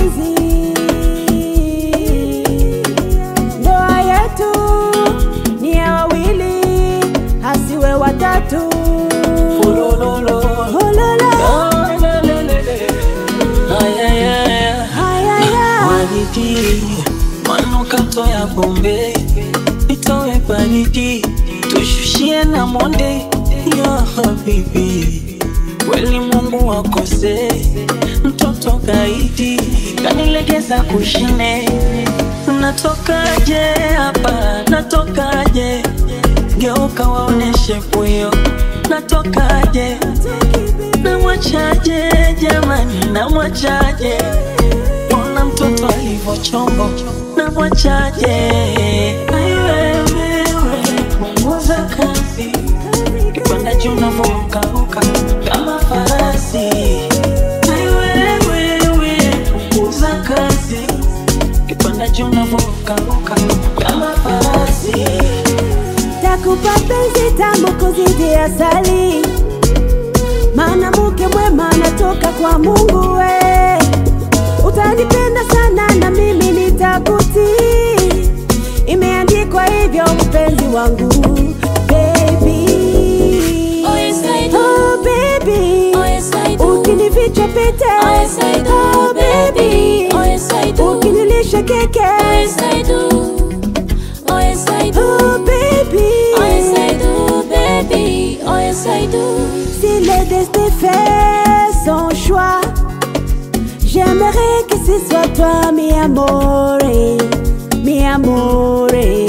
mapenzi, ndoa yetu ni ya wawili, hasiwe watatu. Ulololo. Hololo, Ayayaya. hayaya, Baridi, manukato ya Bombay, itowe baridi, tushushie na monde ya habibi. Kweli Mungu wakose, mtoto gaidi kanilegeza kushine. Natokaje hapa, natokaje? Geuka waoneshe puyo, natokaje? Namwachaje jamani, namwachaje? Ona mtoto alivyo chombo, namwachaje? Ai wewe, punguza kasi, kipanda juu unavyorukaruka kama farasi. Ai wewe, punguza kasi, kipanda juu unavyorukaruka kama farasi. takupa penzi tamu kuzidi asali, maana mke mwema anatoka kwa Mungu we. Utanipenda sana na mimi nitakutii, imeandikwa hivyo mpenzi wangu baby. Oh, yes, I do. Oh, baby. Oh, yes, I do. Ukinificha pete Oh, yes, I do, Oh, baby. Oh, yes, I do. Ukinilisha keke Oh, yes, I do. Oh, yes, I do. Oh, baby. Oh, yes, I do, baby. Oh, yes, I do. Si le destin fait son choix, j'aimerais que ce soit toi, mi amore, mi amore.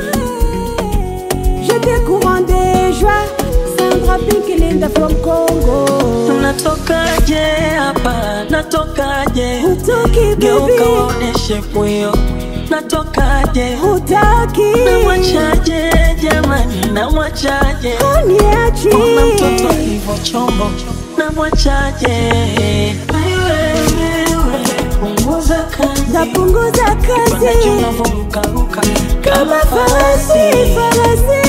Je te couronne de joie, Sandra Pink Linda from Congo. Natokaje hapa, natokaje? Hutoki Geuka baby, waoneshe puyo, natokaje? hutaki, Namwachaje jamani, namwachaje? uniachi. Ona mtoto alivyo chombo, namwachaje? Ai wewe, punguza kasi, Napunguza panda juu kazi unavyorukaruka kama farasi, farasi.